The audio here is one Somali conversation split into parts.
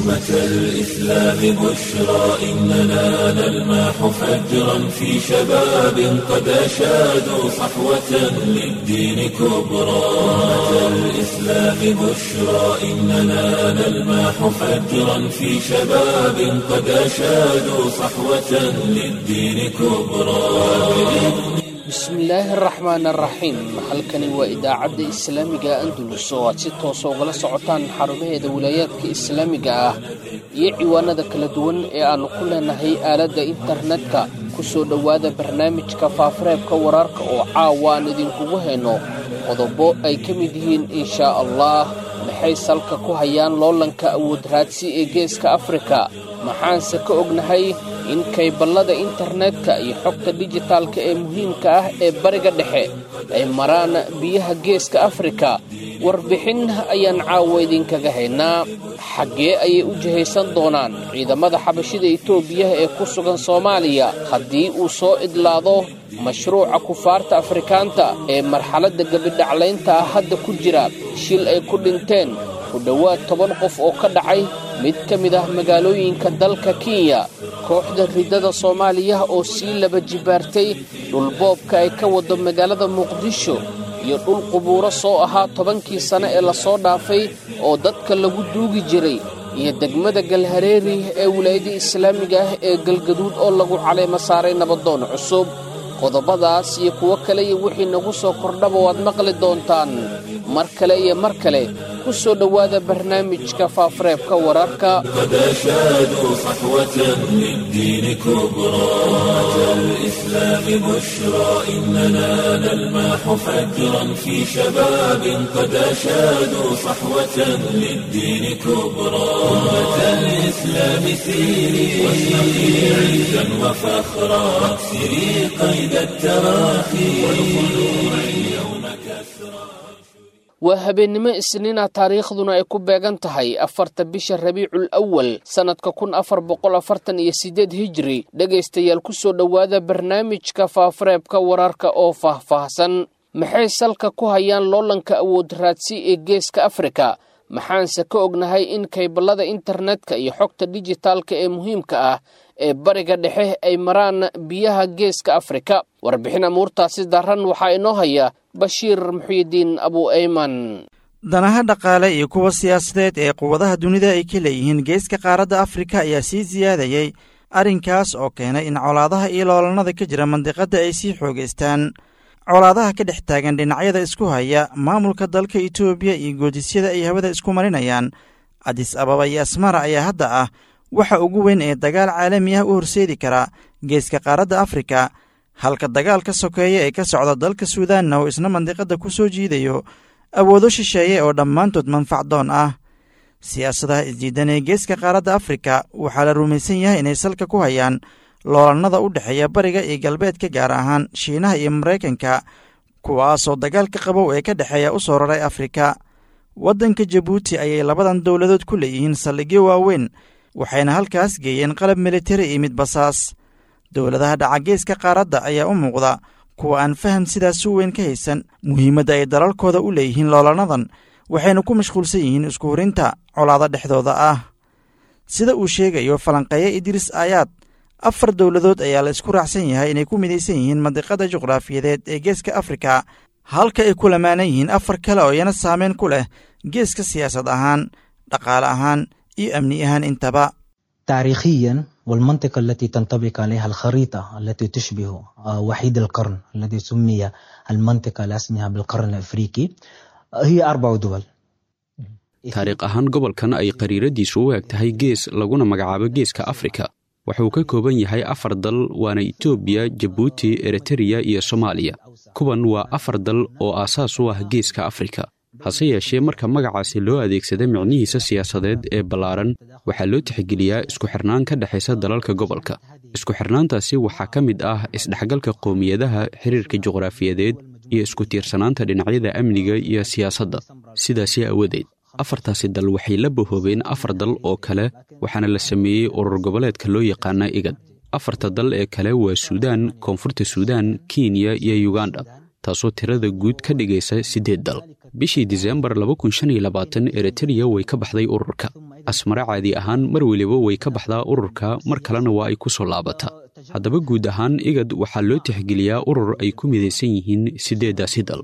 أمة الإسلام بشرى إننا نلمح فجرا في شباب قد أشادوا صحوة للدين كبرى أمة الإسلام بشرى إننا نلمح فجرا في شباب قد أشادوا صحوة للدين كبرى bismillaahi araxmaan araxiim halkani waa idaacadda islaamiga andulus oo aad si toosa ugala socotaan xarumaheeda wilaayaadka islaamiga ah iyo ciwaanada kala duwan ee aannu ku leenahay aaladda internetka ku soo dhowaada barnaamijka faafareebka wararka oo caawa aan idinkugu hayno qodobo ay ka mid yihiin inshaa allah maxay salka ku hayaan loolanka awood raadsi ee geeska afrika maxaanse ka ognahay in kayballada internetka iyo xogta dijitaalka ee muhiimka ah ee bariga dhexe ay maraan biyaha geeska afrika warbixin ayaan caawa idinkaga haynaa xaggee ayay u jihaysan doonaan ciidamada xabashida etoobiya ee ku sugan soomaaliya haddii uu soo idlaado mashruuca kufaarta afrikaanta ee marxaladda gebidhaclaynta ah hadda ku jira shil ay ku dhinteen ku dhowaad toban qof oo ka dhacay mid ka mid ah magaalooyinka dalka kenya kooxda riddada soomaaliya oo sii laba jibaartay dhulboobka ay ka wado magaalada muqdisho iyo dhul qubuuro soo ahaa tobankii sane ee lasoo dhaafay oo dadka lagu duugi jiray iyo degmada galhareeri ee wilaayada islaamiga ah ee galgaduud oo lagu caleemo saaray nabadoon cusub qodobadaas iyo kuwo kale iyo wixii nagu soo kordhaba waad maqli doontaan mar kale iyo mar kale ku soo dhowaada barnaamijka faafareebka wararka قد أشادوا صحوة للدين كبرى أمة الإسلام بشرى إننا نلمح فجرا في شباب قد أشادوا صحوة للدين كبرى أمة الإسلام سيري واشرقي عزا وفخرا واكسري قيد التراخي والخلوع اليوم كسرى waa habeennimo isniina taariikhduna ay ku beegan tahay afarta bisha rabiicul awal sannadka kun afar boqol afartan iyo siddeed hijri dhegaystayaal ku soo dhowaada barnaamijka faafareebka wararka oo faahfaahsan maxay salka ku hayaan loolanka awood raadsi ee geeska afrika maxaanse ka ognahay in kayballada internetka iyo xogta dijitaalka ee muhiimka ah ee bariga dhexe ay maraan biyaha geeska afrika warbixin amuurtaasi daran waxaa inoo haya bashiir muxiidiin abu ayman danaha dhaqaale iyo kuwa siyaasadeed ee quwadaha dunida ay ka leeyihiin geeska qaaradda afrika ayaa sii siyaadayey arrinkaas oo keenay in colaadaha iyo loolannada ka jira mandiqadda ay sii xoogaystaan colaadaha ka dhex taagan dhinacyada isku haya maamulka dalka etoobiya iyo goodisyada ay hawada isku marinayaan adis ababa iyo asmara ayaa hadda ah waxa ugu weyn ee dagaal caalami ah u horseedi kara geeska qaaradda afrika halka dagaalka sokeeya ee ka socda dalka suudaanna oo isna mandiqadda ku soo jiidayo awoodo shisheeye oo dhammaantood manfacdoon ah siyaasadaha isdiidan ee geeska qaaradda afrika waxaa la rumaysan yahay inay salka ku hayaan loolannada u dhexeeya bariga iyo galbeedka gaar ahaan shiinaha iyo maraykanka kuwaasoo dagaalka qabow ee ka dhexeeya u soo raray afrika waddanka jabuuti ayay labadan dowladood ku leeyihiin saldhigyo waaweyn waxayna halkaas geeyeen qalab militari iyo mid basaas dowladaha dhaca geeska qaaradda ayaa u muuqda kuwa aan faham sidaas u weyn ka haysan muhiimadda ay dalalkooda u leeyihiin loolannadan waxayna ku mashquulsan yihiin isku hurinta colaado dhexdooda ah sida uu sheegayo falanqeeye idriis aayaad afar dowladood ayaa la isku raacsan yahay inay ku midaysan yihiin mandiqada juqraafiyadeed ee geeska afrika halka ay ku lamaanan yihiin afar kale oo iyana saameyn ku leh geeska siyaasad ahaan dhaqaale ahaan iyo amni ahaan intaba تاريخيا والمنطقة التي تنطبق عليها الخريطة التي تشبه وحيد القرن الذي سمي المنطقة على اسمها بالقرن الأفريقي هي أربع دول taariikh ahaan gobolkan ay qariiradiisu u eg tahay gees laguna magacaabo geeska afrika wuxuu ka kooban yahay afar dal waana etoobiya jabuuti eritreya iyo soomaaliya kuwan waa afar dal oo aasaas u ah geeska afrika hase yeeshee marka magacaasi loo adeegsada micnihiisa siyaasadeed ee ballaaran waxaa loo tixgeliyaa isku xirnaan ka dhexaysa dalalka gobolka isku xirnaantaasi waxaa ka mid ah isdhexgalka qowmiyadaha xiriirka juqraafiyadeed iyo isku tiirsanaanta dhinacyada amniga iyo siyaasadda sidaasi aawadeed afartaasi dal waxay la bahoobeen afar dal oo kale waxaana la sameeyey urur goboleedka loo yaqaana igad afarta dal ee kale waa suudaan koonfurta suudaan kenya iyo yuganda taasoo tirada guud ka dhigaysa siddeed dal bishii disembar eritreya way ka baxday ururka asmare caadi ahaan mar weliba way ka baxdaa ururka mar kalena waa ay ku soo laabataa haddaba guud ahaan igad waxaa loo tixgeliyaa urur ay ku midaysan yihiin siddeeddaasi dal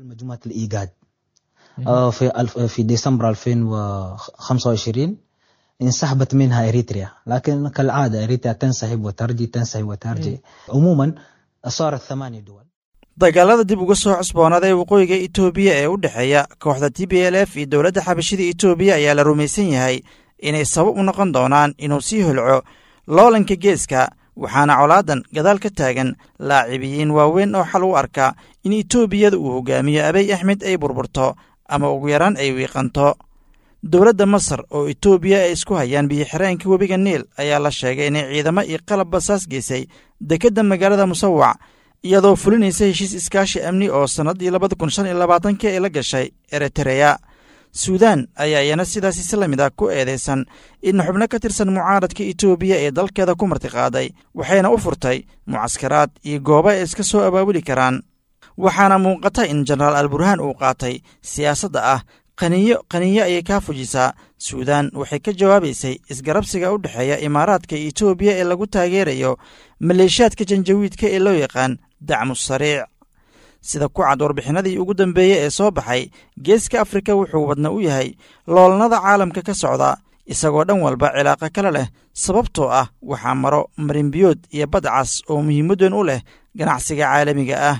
في ديسمبر 2025 انسحبت منها اريتريا لكن كالعاده اريتريا تنسحب وترجي تنسحب وترجي عموما صارت ثمانية دول dagaalada dib uga soo cusboonada ee waqooyiga itoobiya ee u dhexeeya kooxda t b l f iyo dowladda xabashida itoobiya ayaa la rumaysan yahay inay sabab u noqon doonaan inuu sii holco loolanka geeska waxaana colaadan gadaal ka taagan laacibiyiin waaweyn oo xal u arka in itoobiyada uu hogaamiyo abiy axmed ay burburto ama ugu yaraan ay wiiqanto dowladda masar oo itoobiya ay isku hayaan biyo-xireenka webiga niil ayaa la sheegay inay ciidamo iyo qalab basaas geysay dekedda magaalada musawac iyadoo fulinaysa heshiis iskaashi amni oo sannaddii labada kun shan iyo labaatanki ay la gashay eritereya suudaan ayaa iyana sidaas si la mid ah ku eedaysan in xubno ka tirsan mucaaradka itoobiya ee dalkeeda ku martiqaaday waxayna u furtay mucaskaraad iyo goobo ay iska soo abaabuli karaan waxaana muuqata in jenaraal alburhaan uu qaatay siyaasadda ah qaniyo qaniyo ayay kaa fujisaa suudaan waxay ka jawaabaysay isgarabsiga u dhexeeya imaaraadka itoobiya ee lagu taageerayo maleeshiyaadka janjawiidka ee loo yaqaan dacmu sariic sida ku cad warbixinadii ugu dambeeyey ee soo baxay geeska afrika wuxuu wadna u yahay loolnada caalamka ka socda isagoo dhan walba cilaaqo kale leh sababtoo ah waxaa maro marinbiyood iyo badcas oo muhiimaddan u leh ganacsiga caalamiga ah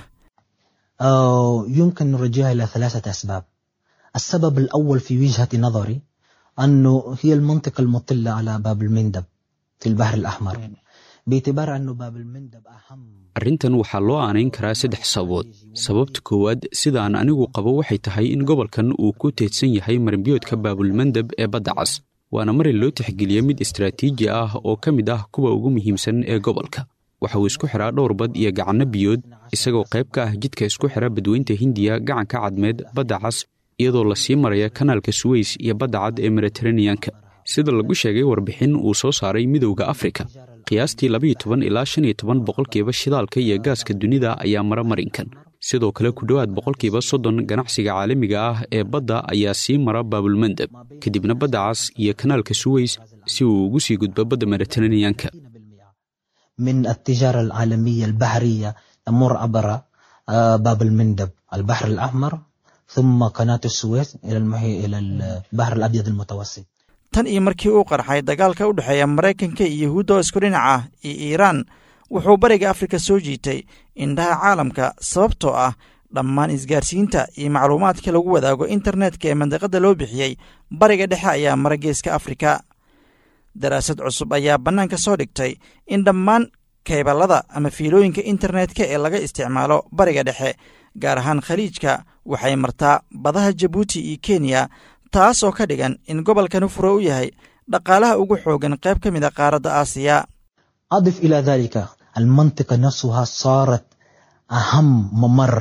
يمكن نرجعها إلى ثلاثة أسباب السبب الأول في وجهة نظري أنه هي المنطقة المطلة على باب المندب في البحر الأحمر باعتبار أنه باب المندب أهم arrintan waxaa loo aanayn karaa saddex sababood sababta koowaad sidaan anigu qabo waxay tahay in gobolkan uu ku teedsan yahay marinbiyoodka baabulmandeb ee badda cas waana marin loo tixgeliya mid istaraatiiji ah oo ka mid ah kuwa ugu muhiimsan ee gobolka waxa uu isku xiraa dhowr bad iyo gacanno biyood isagoo qayb ka ah jidka isku xira badweynta hindiya gacanka cadmeed badda cas iyadoo lasii maraya kanaalka suweys iyo badda cad ee mediteraneanka sida lagu sheegay warbixin uu soo saaray midowda afrika qiyaastii labaiyo toban ilaa shan iyo toban boqolkiiba shidaalka iyo gaaska dunida ayaa mara marinkan sidoo kale ku dhowaad boqolkiiba soddon ganacsiga caalamiga ah ee badda ayaa sii mara baabulmandeb kadibna badda cas iyo kanaalka suweys si uu ugu sii gudbo badda mediteraneanka من التجارة العالمية البحرية تمر عبر باب المندب البحر الأحمر ثم قناة السويس إلى المحي إلى البحر الأبيض المتوسط tan iyo markii uu qarxay dagaalka u dhexeeya maraykanka iyo yahuudda oo isku dhinac ah iyo iiraan wuxuu bariga afrika soo jiitay indhaha caalamka sababtoo ah dhammaan isgaarsiinta iyo macluumaadka lagu wadaago internetka ee mandiqadda loo bixiyey bariga dhexe ayaa mara geeska afrika daraasad cusub ayaa bannaanka soo dhigtay in dhammaan kayballada ama fiilooyinka internetka ee laga isticmaalo bariga dhexe gaar ahaan khaliijka waxay martaa badaha jabuuti iyo kenya taas oo ka dhigan in gobolkani fure u yahay dhaqaalaha ugu xoogan qayb ka mid a qaaradda aasiya أضف إلى ذلك المنطقة نفسها صارت أهم ممر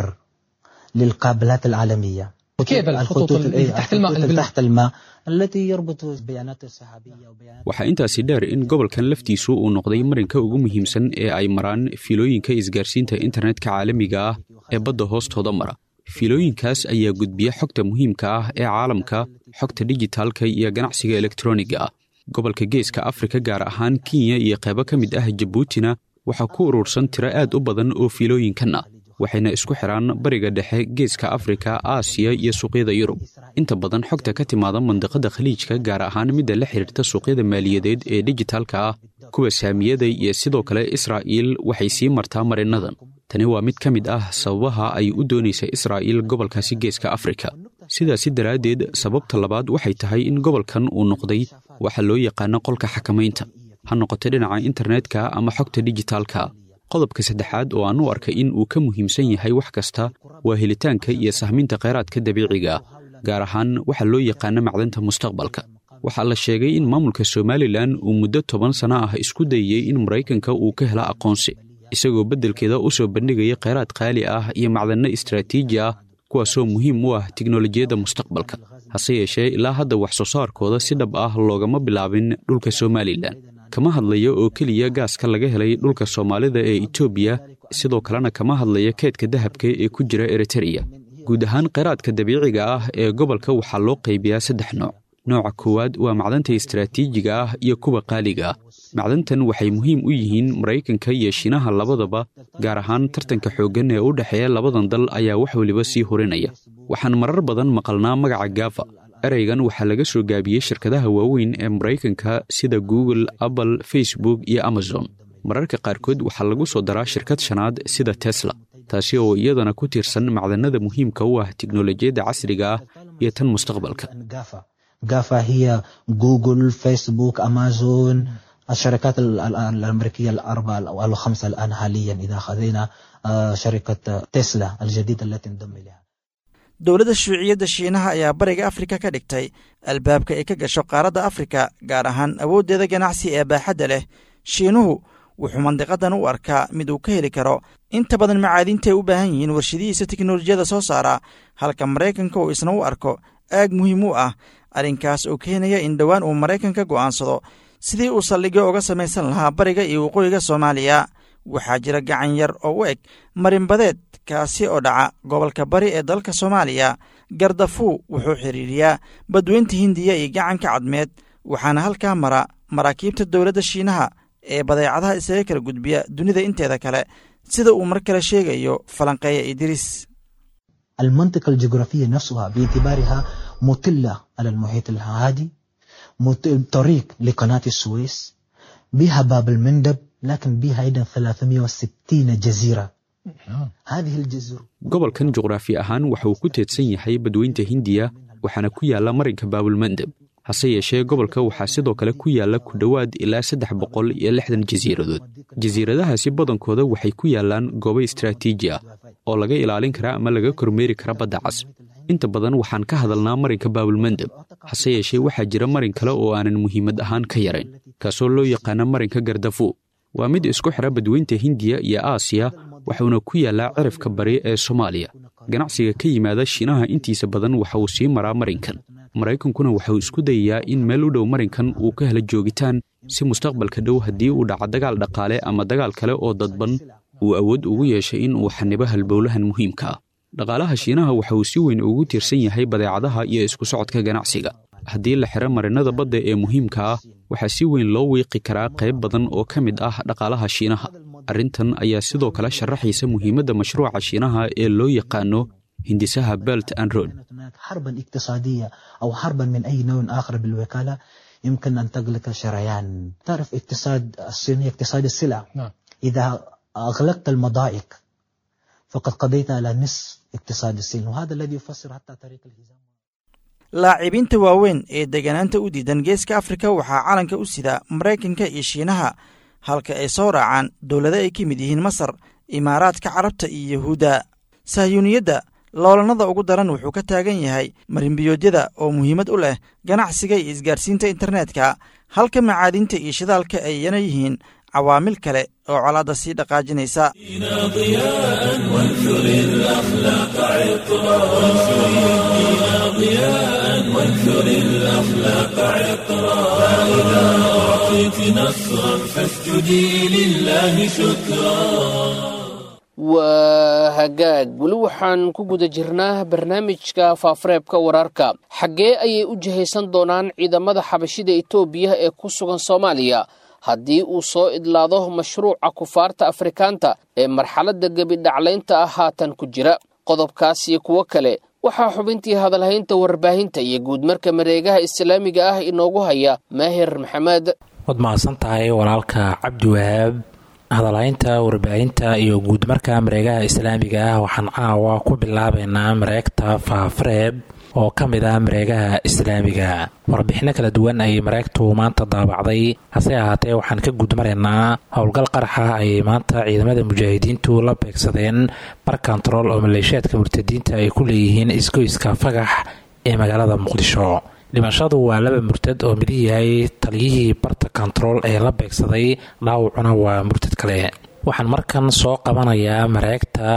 للقابلات العالمية كيف الخطوط اللي تحت الماء الخطوط اللي تحت الماء التي يربط بيانات السحابية وبيانات waxaa intaasi dheer in gobolkan laftiisu uu noqday marinka ugu muhiimsan ee ay maraan fiilooyinka isgaarsiinta internetka caalamiga ah ee badda hoostooda mara fiilooyinkaas ayaa gudbiya xogta muhiimka ah ee caalamka xogta dijitaalka iyo ganacsiga elektroniga ah gobolka geeska afrika gaar ahaan kenya iyo qaybo ka mid ah jabuutina waxaa ku urursan tiro aad u badan oo fiilooyinkan ah waxayna isku xidhaan bariga dhexe geeska afrika aasiya iyo suuqyada yurub inta badan xogta ka timaada mandiqada khaliijka gaar ahaan midda la xidhiirta suuqyada maaliyadeed ee dijitaalka ah kuwa saamiyada iyo sidoo kale israa'iil waxay sii martaa marinadan tani waa mid ka mid ah sababaha ay u doonaysa israa'iil gobolkaasi geeska afrika sidaasi daraaddeed sababta labaad waxay tahay in gobolkan uu noqday waxa loo yaqaano qolka xakamaynta ha noqoto dhinaca internetka ama xogta dijitaalka qodobka saddexaad oo aan u arkay in uu ka muhiimsan yahay wax kasta waa helitaanka iyo sahminta kheyraadka dabiiciga ah gaar ahaan waxa loo yaqaano macdanta mustaqbalka waxaa la sheegay in maamulka somalilan uu muddo toban sano ah isku dayey in maraykanka uu ka helo aqoonsi isagoo beddelkeeda u soo bandhigaya kheyraad qaali ah iyo macdanno istraatiiji ah kuwaasoo muhiim u ah tiknolojiyadda mustaqbalka hase yeeshee ilaa hadda wax soo saarkooda si dhab ah loogama bilaabin dhulka somalilan kama hadlayo oo keliya gaaska laga helay dhulka soomaalida ee etoobiya sidoo kalena kama hadlaya keedka dahabka ee ku jira eritereya guud ahaan kheyraadka dabiiciga ah ee gobolka waxaa loo qaybiyaa saddex nooc nooca koowaad waa macdanta istaraatiijiga ah iyo kuwa qaaliga ah macdantan waxay muhiim u yihiin maraykanka iyo shiinaha labadaba gaar ahaan tartanka xooggan ee u dhexeeya labadan dal ayaa wax weliba sii horinaya waxaan marar badan maqalnaa magaca gaafa ereygan waxaa laga soo gaabiyey shirkadaha waaweyn ee maraykanka sida google apple facebook iyo amazon mararka qaarkood waxaa lagu soo daraa shirkad shanaad sida tesla taasi oo iyadana ku tiirsan macdanada muhiimka u ah tiknolojiyadda casriga ah iyo tan mustaqbalka جافا هي جوجل فيسبوك أمازون الشركات الأمريكية الأربعة أو الخمسة الآن حاليا إذا أخذنا شركة تسلا الجديدة التي انضم إليها dowladda shuuciyadda shiinaha ayaa bariga afrika ka dhigtay albaabka ay ka gasho qaaradda afrika gaar ahaan awooddeeda ganacsi ee baaxadda leh shiinuhu wuxuu mandiqadan u arkaa mid uu ka heli karo inta badan macaadiintaay u baahan yihiin warshadihiisa teknolojiyada soo saara halka maraykanka uu isna u arko aag muhiim u ah arrinkaas oo keenaya in dhowaan uu maraykanka go'aansado sidii uu saldhigyo uga samaysan lahaa bariga iyo waqooyiga soomaaliya waxaa jira gacan yar oo u eg marinbadeed kaasi oo dhaca gobolka bari ee dalka soomaaliya gardafuu wuxuu xidhiiriyaa badweynta hindiya iyo gacanka cadmeed waxaana halkaa mara maraakiibta dowladda shiinaha ee badeecadaha isaga kala gudbiya dunida inteeda kale sida uu mar kale sheegayo falanqeeya idriis المنطقة الجغرافية نفسها باعتبارها مطلة على المحيط الهادي طريق لقناة السويس بها باب المندب لكن بها أيضا 360 جزيرة هذه الجزر gobolkan juqraafi ahaan waxa uu ku teedsan yahay badweynta hindiya waxaana ku yaalla marinka baabulmandeb hase yeeshee gobolka waxaa sidoo kale ku yaalla ku dhowaad ilaa saddex boqol iyo lixdan jasiiradood jasiiradahaasi badankooda waxay ku yaallaan goobo istraatiiji ah oo laga ilaalin kara ama laga kormeeri kara badda cas inta badan waxaan ka hadalnaa marinka baabulmandeb hase yeeshee waxaa jira marin kale oo aanan muhiimad ahaan ka yarayn kaasoo loo yaqaana marinka gardafu waa mid isku xidha badweynta hindiya iyo aasiya waxuuna ku yaallaa cirifka bari ee soomaaliya ganacsiga ka yimaada shiinaha intiisa badan waxa uu sii maraa marinkan maraykankuna waxauu isku dayayaa in meel u dhow marinkan uu ka helo joogitaan si mustaqbalka dhow haddii uu dhaco dagaal dhaqaale ama dagaal kale oo dadban uu awood ugu yeeshay in uu xanibo halbowlahan muhiimka ah dhaqaalaha shiinaha waxa uu si weyn ugu tiirsan yahay badeecadaha iyo isku socodka ganacsiga haddii la xidho marinada badda ee muhiimka ah waxaa si weyn loo wiiqi karaa qayb badan oo ka mid ah dhaqaalaha shiinaha arrintan ayaa sidoo kale sharaxaysa muhiimadda mashruuca shiinaha ee loo yaqaano hindisaha belt and road حربا اقتصادية أو حربا من أي نوع آخر بالوكالة يمكن أن تغلق شريان تعرف اقتصاد الصيني اقتصاد السلع نعم. إذا أغلقت المضائق فقد قضيت على نصف اقتصاد الصين وهذا الذي يفسر حتى طريق الهزام laacibiinta waaweyn ee deganaanta u diidan geeska afrika waxaa calanka u sida maraykanka iyo shiinaha halka ay soo raacaan dowlado ay ka mid yihiin masar imaaraadka carabta iyo yahuudda sahyuuniyadda loolanada ugu daran wuxuu ka taagan yahay marinbiyoodyada oo muhiimad u leh ganacsiga iyo isgaadhsiinta internetka halka macaadinta iyo shidaalka ayana yihiin cawaamil kale oo colaadda sii dhaqaajinaysa دينا ضياء وانثر الأخلاق عطرا وانثر الدين ضياء وانثر الأخلاق عطرا فإذا أعطيت نصرا فاسجدي لله شكرا waa hagaag weli waxaan ku guda jirnaa barnaamijka faafareebka wararka xaggee ayay u jihaysan doonaan ciidamada xabashida etoobiya ee ku sugan soomaaliya haddii uu soo idlaado mashruuca kufaarta afrikaanta ee marxaladda gebidhaclaynta ah haatan ku jira qodobkaas iyo kuwo kale waxaa xubintii hadalhaynta warbaahinta iyo guudmarka mareegaha islaamiga ah inoogu haya maahir maxamed waad mahadsan tahay walaalka cabdiwahaab hadalhaynta warbaahinta iyo guudmarka mareegaha islaamiga ah waxaan caawa ku bilaabeynaa mareegta faafareeb oo ka mid ah mareegaha islaamiga warbixino kala duwan ayay mareegtu maanta daabacday hase ahaatee waxaan ka guudmaraynaa howlgal qaraxa ayay maanta ciidamada mujaahidiintu la beegsadeen bar kontarool oo maleeshiyaadka murtadiinta ay ku leeyihiin isgoyska fagax ee magaalada muqdisho dhimashadu waa laba murtad oo midih yahay taliyihii barta kontarool ee la beegsaday dhaawacuna waa murtad kale waxaan markan soo qabanayaa mareegta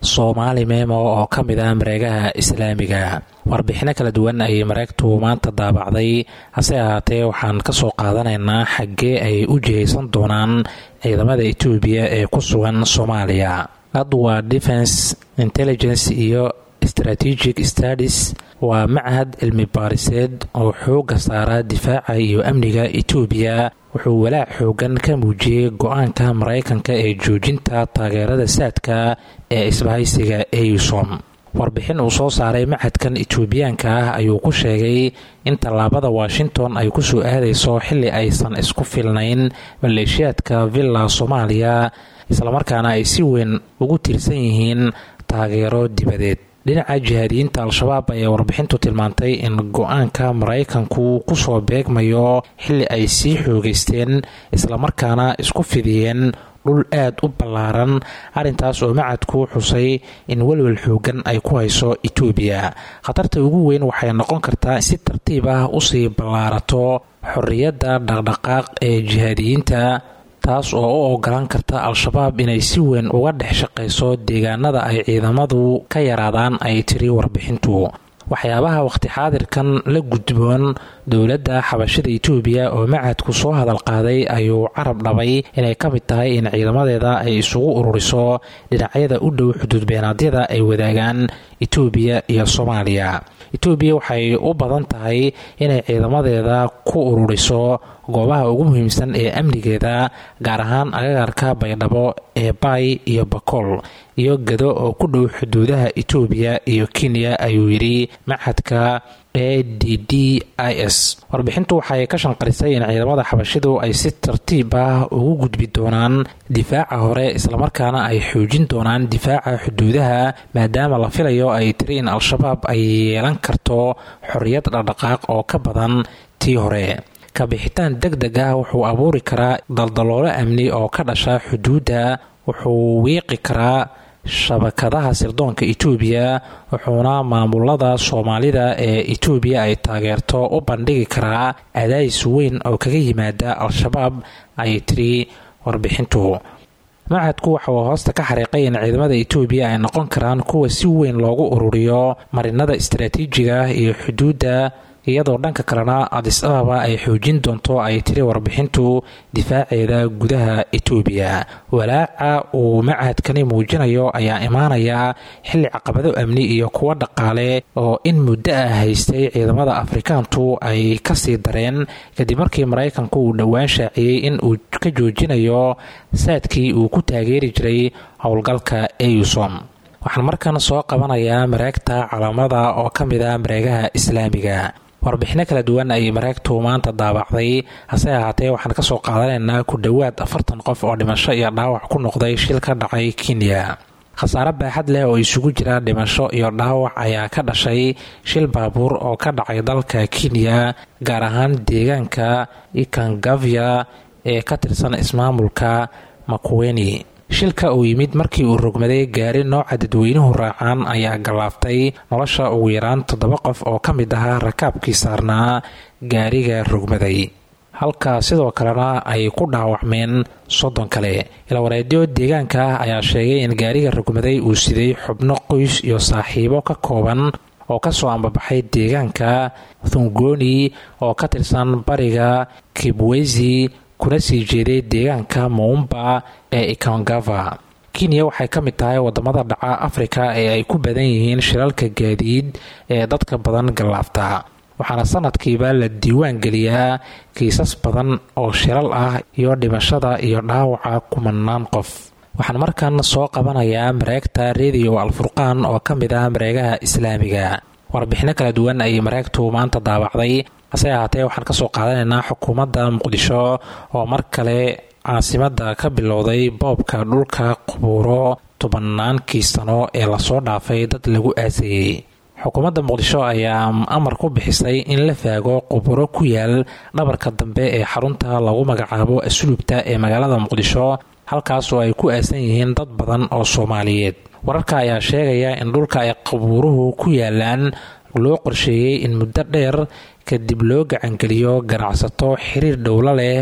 soomaali memo oo ka mid ah mareegaha islaamiga warbixino kala duwan ayay mareegtu maanta daabacday hase ahaatee waxaan ka soo qaadanaynaa xaggee ay u jihaysan doonaan ciidamada etoobiya ee ku sugan soomaaliya adwa defense intelligence iyo strategic studies waa machad cilmi baariseed oo xooga saara difaaca iyo amniga etoobiya wuxuu walaac xoogan ka muujiyey go-aanka maraykanka ee joojinta taageerada saadka ee isbahaysiga eusom warbixin uu soo saaray machadkan etoobiyaanka ah ayuu ku sheegay in tallaabada washington ay ku soo aadayso xilli aysan isku filnayn maleeshiyaadka villa soomaaliya islamarkaana ay si weyn ugu tiirsan yihiin taageero dibadeed dhinaca jihaadiyiinta al-shabaab ayaa warbixintu tilmaantay in go-aanka maraykanku kusoo beegmayo xilli ay sii xoogeysteen islamarkaana isku fidiyeen dhul aad u ballaaran arrintaas oo macadku xusay in welwel xoogan ay ku hayso etoobiya khatarta ugu weyn waxay noqon kartaa si tartiib ah usii ballaarato xorriyadda dhaqdhaqaaq ee jihaadiyiinta taas oo u ogolaan karta al-shabaab inay si weyn uga dhex shaqayso deegaanada ay ciidamadu ka yaraadaan ay tiri warbixintu waxyaabaha waqti xaadirkan la gudboon dowladda xabashada etoobiya oo macadku soo hadal qaaday ayuu carab dhabay inay ka mid tahay in ciidamadeeda ay isugu ururiso dhinacyada u dhow xuduudbeenaadyada ay wadaagaan etoobiya iyo soomaaliya etoobiya waxay u badan tahay inay ciidamadeeda ku ururiso goobaha ugu muhiimsan ee amnigeeda gaar ahaan agagaarka baydhabo ee baay iyo bakool iyo gado oo ku dhow xuduudaha etoobiya iyo kenya ayuu yidhi machadka e d d i s warbixintu waxay ka shanqarisay in ciidamada xabashidu ay si tartiib ah ugu gudbi doonaan difaaca hore islamarkaana ay xoojin doonaan difaaca xuduudaha maadaama la filayo ay tiri in al-shabaab ay yeelan karto xorriyad dhaqdhaqaaq oo ka badan tii hore kabixitaan deg deg ah wuxuu abuuri karaa daldaloolo amni oo ka dhasha xuduudda wuxuu wiiqi karaa shabakadaha sirdoonka etoobiya wuxuuna maamulada soomaalida ee etoobiya ay taageerto u bandhigi karaa adays weyn oo kaga yimaada al-shabaab ayay tiri warbixintu machadku waxa uu hoosta ka xariiqay in ciidamada etoobiya ay noqon karaan kuwa si weyn loogu ururiyo marinada istaraatiijiga iyo xuduudda iyadoo dhanka kalena adis ababa ay xoojin doonto ay tiri warbixintu difaaceeda gudaha etoobiya walaaca uu machadkani muujinayo ayaa imaanaya xilli caqabado amni iyo kuwo dhaqaale oo in muddo ah haystay ciidamada afrikaantu ay kasii dareen kadib markii maraykanku uu dhowaan shaaciyey in uu ka joojinayo saadkii uu ku taageeri jiray howlgalka eusom waxaan markan soo qabanayaa mareegta calaamada oo ka mid ah mareegaha islaamiga warbixino kala duwan ayay mareegtu maanta daabacday hase ahaatee waxaan kasoo qaadanaynaa ku dhowaad afartan qof oo dhimasho iyo dhaawac ku noqday shil ka dhacay kenya khasaare baaxad leh oo isugu jira dhimasho iyo dhaawac ayaa ka dhashay shil baabuur oo ka dhacay dalka kenya gaar ahaan deegaanka ikangavya ee ka tirsan ismaamulka makuweni shilka uu yimid markii uu rogmaday gaari nooca dadweynuhu raacaan ayaa gallaaftay nolosha ugu yaraan toddoba qof oo ka mid ahaa rakaabkii saarnaa gaariga rogmaday halka sidoo kalena ay ku dhaawacmeen soddon kale ilawareedyo deegaanka ah ayaa sheegay in gaariga rogmaday uu siday xubno qoys iyo saaxiibo ka kooban oo kasoo ambabaxay deegaanka thungoni oo ka tirsan bariga kibwezi kuna sii jeeday deegaanka muumba ee ikongava kenya waxay ka mid tahay wadamada dhaca afrika ee ay ku badan yihiin shilalka gaadiid ee dadka badan gallaafta waxaana sanadkiiba la diiwaan geliyaa kiisas badan oo shilal ah iyo dhimashada iyo dhaawaca kumanaan qof waxaan markan soo qabanayaa mareegta rediyo alfurqaan oo ka mid ah mareegaha islaamiga warbixino kala duwan ayay mareegtu maanta daabacday hase ahaatee waxaan kasoo qaadanaynaa xukuumadda muqdisho oo mar kale caasimada ka bilowday boobka dhulka qubuuro tobannaankii sano ee lasoo dhaafay dad lagu aasayey xukuumadda muqdisho ayaa amar ku bixisay in la faago qubuuro ku yaal dhabarka dambe ee xarunta lagu magacaabo asluubta ee magaalada muqdisho halkaas oo ay ku aasan yihiin dad badan oo soomaaliyeed wararka ayaa sheegaya in dhulka ay qubuuruhu ku yaalaan loo qorsheeyey in muddo dheer kadib loo gacangeliyo ganacsato xiriir dhowlo leh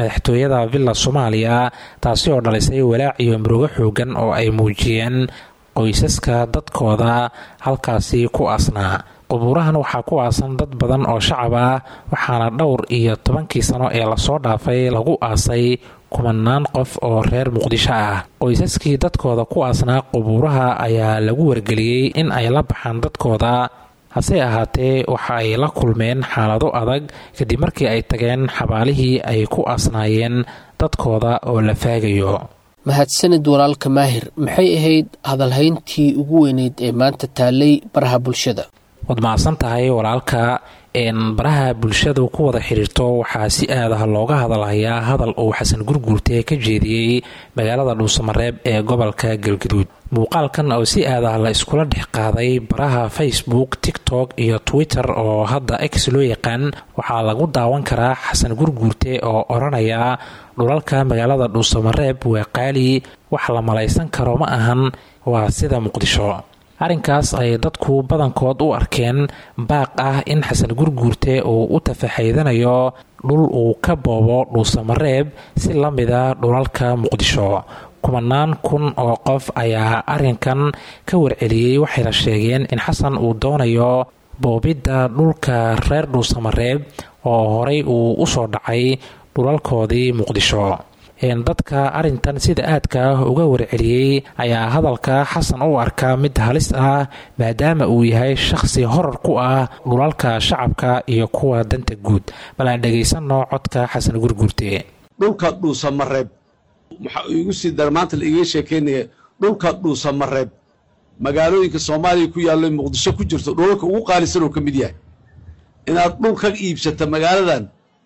madaxtooyada villa soomaaliya taasi oo dhalisay walaac iyo murugo xoogan oo ay muujiyeen qoysaska dadkooda halkaasi ku aasnaa qubuurahan waxaa ku aasan dad badan oo shacab ah waxaana dhowr iyo tobankii sano ee lasoo dhaafay lagu aasay kumanaan qof oo reer muqdisho ah qoysaskii dadkooda ku aasnaa qubuuraha ayaa lagu wargeliyey in ay la baxaan dadkooda hase ahaatee waxa ay la kulmeen xaalado adag kadib markii ay tageen xabaalihii ay ku aasnaayeen dadkooda oo la faagayo mahadsanid walaalka maahir maxay ahayd hadalhayntii ugu weyneyd ee maanta taalay baraha bulshada waad mahadsan tahay walaalka baraha bulshadu ku wada xiriirto waxaa si aadaha looga hadalhayaa hadal uu xasan gurguurte ka jeediyey magaalada dhuusamareeb ee gobolka galgaduud muuqaalkan oo si aadaha la iskula dhex qaaday baraha facebook tiktok iyo twitter oo hadda x loo yaqaan waxaa lagu daawan karaa xasan gurguurte oo odhanaya dhulalka magaalada dhuusamareeb waa qaali wax la malaysan karo ma ahan waa sida muqdisho arrinkaas ay dadku badankood u arkeen baaq ah in xasan gurguurte uu u tafaxaydanayo dhul uu ka boobo dhuusamareeb si la mida dhulalka muqdisho kumanaan kun oo qof ayaa arrinkan ka warceliyey waxayna sheegeen in xasan uu doonayo boobidda dhulka reer dhuusamareeb oo horey uu usoo dhacay dhulalkoodii muqdisho dadka arrintan sida aadka uga warceliyey ayaa hadalka xasan u arkaa mid halis ah maadaama uu yahay shaqsi horar ku ah dhulalka shacabka iyo kuwa danta guud bal aan dhegaysanno codka xasan gurgurte dhulka dhuusamareeb waxaa igu sii dara maanta la iga sheekeynaya dhulka dhuusamareeb magaalooyinka soomaaliya ku yaallo muqdisho ku jirto dhulalka ugu qaalisan oo ka mid yahay inaad dhul ka iibsata magaaladan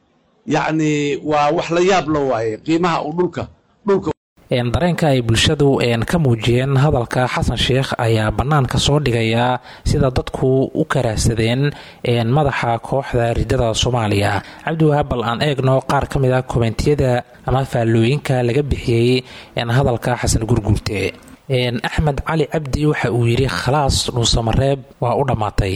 yacni waa wax la yaab la waaye qiimaha uu dhulka dhulka dareenka ay bulshadu ka muujiyeen hadalka xasan sheekh ayaa bannaanka soo dhigaya sida dadku u karaahsadeen madaxa kooxda ridada soomaaliya cabdiwahaab bal aan eegno qaar ka mid a komentiyada ama faallooyinka laga bixiyey hadalka xasan gurguurte axmed cali cabdi waxa uu yidhi khalaas dhuusamareeb waa u dhammaatay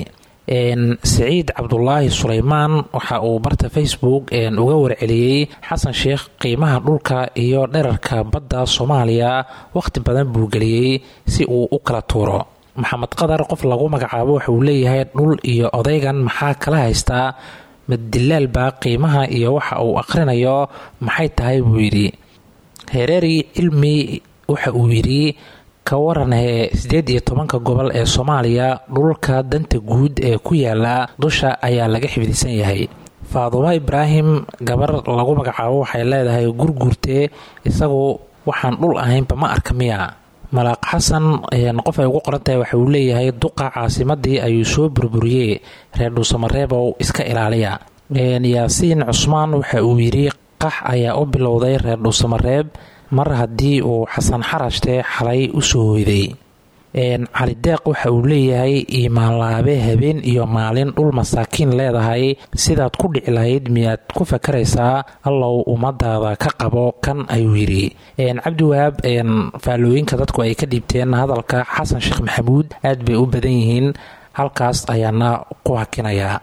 saciid cabdulaahi sulaymaan waxa uu barta facebook uga warceliyey xasan sheekh qiimaha dhulka iyo dherarka badda soomaaliya wakhti badan buu geliyey si uu u kala tuuro maxamed qadar qof lagu magacaabo waxa uu leeyahay dhul iyo odaygan maxaa kala haystaa maddilaalba qiimaha iyo waxa uu akhrinayo maxay tahay buu yidhi hereeri cilmi waxa uu yidhi ka waranee siddeed iyo tobanka gobol ee soomaaliya dhulka danta guud ee ku yaala dusha ayaa laga xifdisan yahay faadumo ibraahim gabar lagu magacaabo waxay leedahay gurguurte isagu waxaan dhul ahaynba ma arka miya malaaq xasan qof ay ugu qoran tahay waxa uu leeyahay duqa caasimadii ayuu soo burburiyey reer dhuusamareebow iska ilaaliya yaasiin cusmaan waxa uu yidhi qax ayaa u bilowday reer dhuusamareeb mar haddii uu xasan xarashte xalay u soo hoyday cali deeq waxa uu leeyahay iimaanlaabe habeen iyo maalin dhul masaakiin leedahay sidaad ku dhici lahayd miyaad ku fakaraysaa allow ummadaada ka qabo kan ayuu yidhi cabdiwahaab faallooyinka dadku ay ka dhiibteen hadalka xasan sheekh maxamuud aad bay u badan yihiin halkaas ayaana ku hakinayaa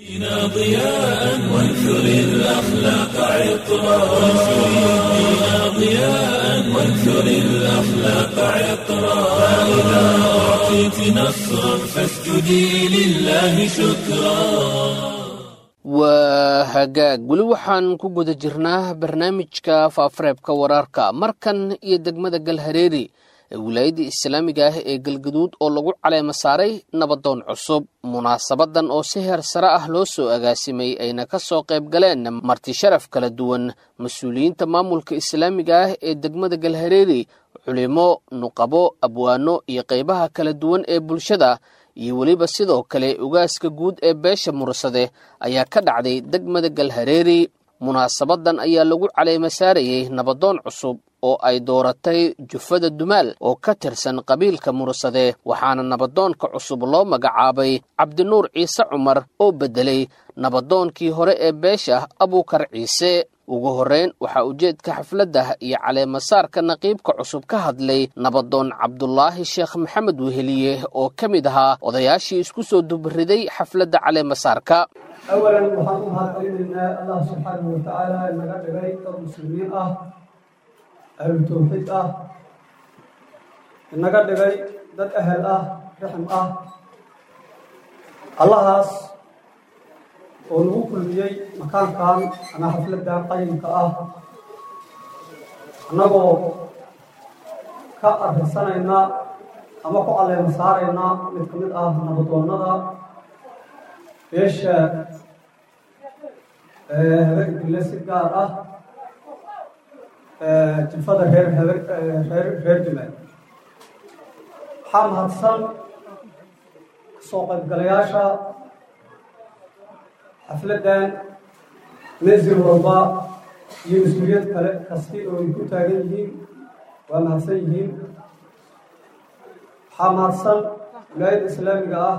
ضياء وانثر الأخلاق عطرا وانثر الدين ضياء وانثر الأخلاق عطرا فإذا أعطيت نصرا فاسجدي لله شكرا waa hagaag weli waxaan ku guda jirnaa barnaamijka faafareebka wararka markan iyo degmada galhareeri ee wilaayadda islaamiga ah ee galgaduud oo lagu caleema saaray nabadoon cusub munaasabadan oo si heer sare ah loo soo agaasimay ayna ka soo qayb galeen marti sharaf kala duwan mas-uuliyiinta maamulka islaamiga ah ee degmada galhareeri culimo nuqabo abwaano iyo qaybaha kala duwan ee bulshada iyo weliba sidoo kale ugaaska guud ee beesha mursade ayaa ka dhacday degmada galhareeri munaasabadan ayaa lagu caleema saarayey nabadoon cusub oo ay dooratay jufada dumaal oo ka tirsan qabiilka mursade waxaana nabadoonka cusub loo magacaabay cabdinuur ciise cumar oo beddelay nabadoonkii hore ee beesha abuukar ciise ugu horreyn waxaa ujeedka xafladda iyo caleemasaarka naqiibka cusub ka hadlay nabadoon cabdulaahi sheekh maxamed weheliye oo ka mid ahaa odayaashii isku soo dubariday xafladda caleemasaarka awalan waxaan u mahadcelinaynaa allah subxaanahu watacaala inaga dhigay dad muslimiin ah ahlu tawxiid ah inaga dhigay dad ahel ah rixim ah allahaas oo nagu kulmiyey makaankan ama xafladdan qayimka ah annagoo ka arrinsanayna ama ku caleema saarayna mid ka mid ah nabadoonnada beesha habeegdille si gaar ah jifada reer habe reer reer jumaal waxaa mahadsan kasoo qaybgalayaasha xafladdan mesil walba iyo mas-uuliyad kale kasti oo ay ku taagan yihiin waa mahadsan yihiin waxaa mahadsan wilaayadda islaamiga ah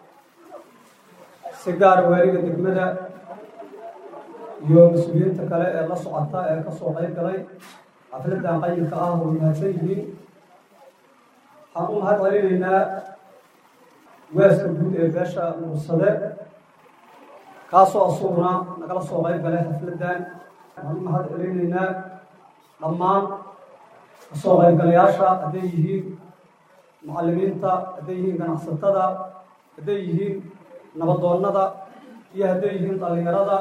si gaara waaliga degmada iyo mas-uuliyiinta kale ee la socota ee kasoo qayb galay xafladdan qayimka ah way mahadsan yihiin waxaan u mahad celinaynaa waaska guud ee beesha mursade kaasoo asuguna nagala soo qayb galay xafladdan waxaan u mahad celinaynaa dhammaan kasoo qaybgalayaasha hadday yihiin mucallimiinta hadday yihiin ganacsatada hadday yihiin nabadoonnada iyo hadday yihiin dhallinyarada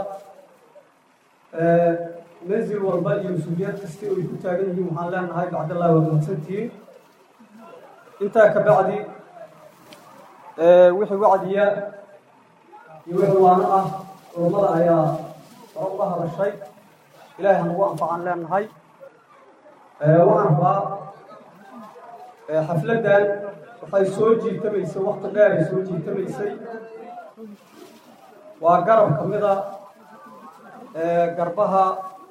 mansil walba iyo mas-uuliyad kasti oo ay ku taagan yihiin waxaan leenahay bacdallahi waa mahadsantihiin intaa ka bacdi wixii wacdiya iyo wixii waano ah culummada ayaa hore uga hadashay ilaahay hanagu anfacaan leenahay waxaan rabaa xafladdan waxay soo jiitamaysay wakti dheer ay soo jiitamaysay waa garab ka mida garbaha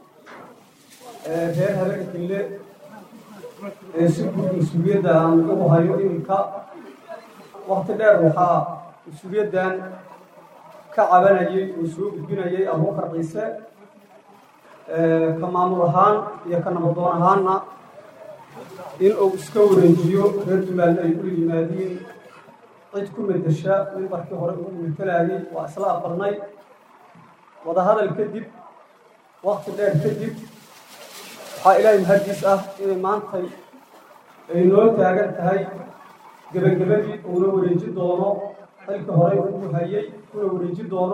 reer habeenkille ee si guud mas-uuliyadda aan ugu hayo iminka wakti dheer waxaa mas-uuliyaddan ka cabanayay oo soo gudbinayay abuukar ciise ka maamul ahaan iyo ka nabadoon ahaanna in uu iska wareejiyo reer jumaalna ay ula yimaadiin cid ku medesha mimbarkii hore ugu metelaayay waa isla aqbalnay wadahadal kadib wakti dheer kadib waxaa ilaahay mahaddiis ah inay maantay ay noo taagan tahay gebagabadii uuna wareeji doono xilkii horey ugu hayay kuna wareeji doono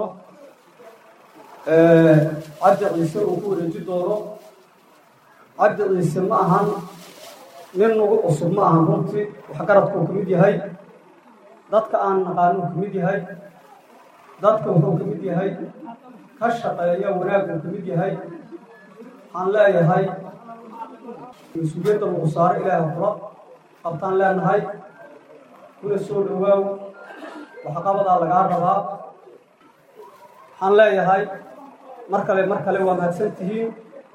cabdi ciise uu ku wareeji doono cabdi ciise ma ahan nin nagu cusub ma ahan runtii waxgaradkuu ka mid yahay dadka aan naqaano uu ka mid yahay dadka wuxuu ka mid yahay ka shaqeeya wanaaguu ka mid yahay waxaan leeyahay mas-uuliyadda lagu saaro ilaaha kula qabtaan leenahay kuna soo dhowaaw waxqabadaa lagaa rabaa waxaan leeyahay mar kale mar kale waa mahadsan tihiin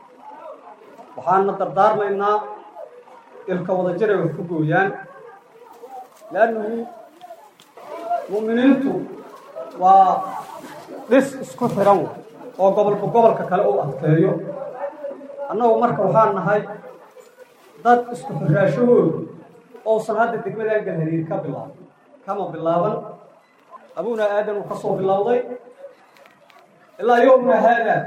waxaana dardaarmaynaa ilka wada jiray wax ku gooyaan leannahu mu'miniintu waa dhis isku xiran oo gobolba gobolka kale u adkeeyo annagu marka waxaan nahay dad isku xiraashahoodu ousan hadda degmadan galhariir ka bilaaban kama bilaaban abuna aadan uu ka soo bilowday ilaa yowmna haadaa